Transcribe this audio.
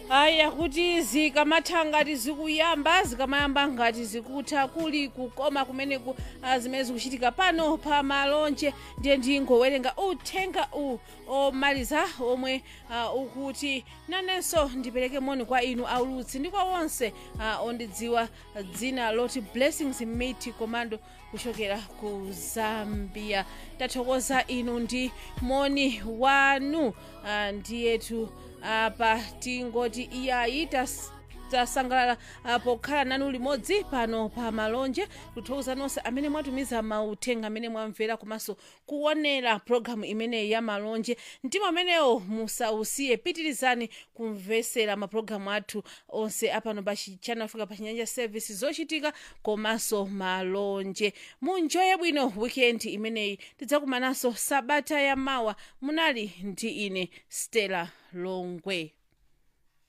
aya kuti zikamatha ngati zikuyamba zikamayamba ngati zikutha kuli kukoma kumeneku ah, zimene zikuchitika pano pa malonje ndiye ndingowerenga uthenga u omaliza omwe ah, ukuti nanenso ndipereke moni kwa inu aulutsi ndi kwa onse ah, ondidziwa dzina loti blessings miti komando kuchokera ku zambia tathokoza inu ndi moni wanu ah, ndiyetu apa tingoti iyayi tas- tasangalala ah, pokhala nanu limodzi pano pa malonje kuthokoza nonse amene mwatumiza mauthenga amene mwamvera komanso kuonera pologalamu imeneyi ya malonje mtima amenewo musausiye pitirizani kumvesera mapulogalamu athu onse apano pa chi- channel africa pa chinyanja service zochitika komanso malonje munjoye bwino weekend imeneyi tidzakumananso sabata ya mawa munali ndi ine stella longwe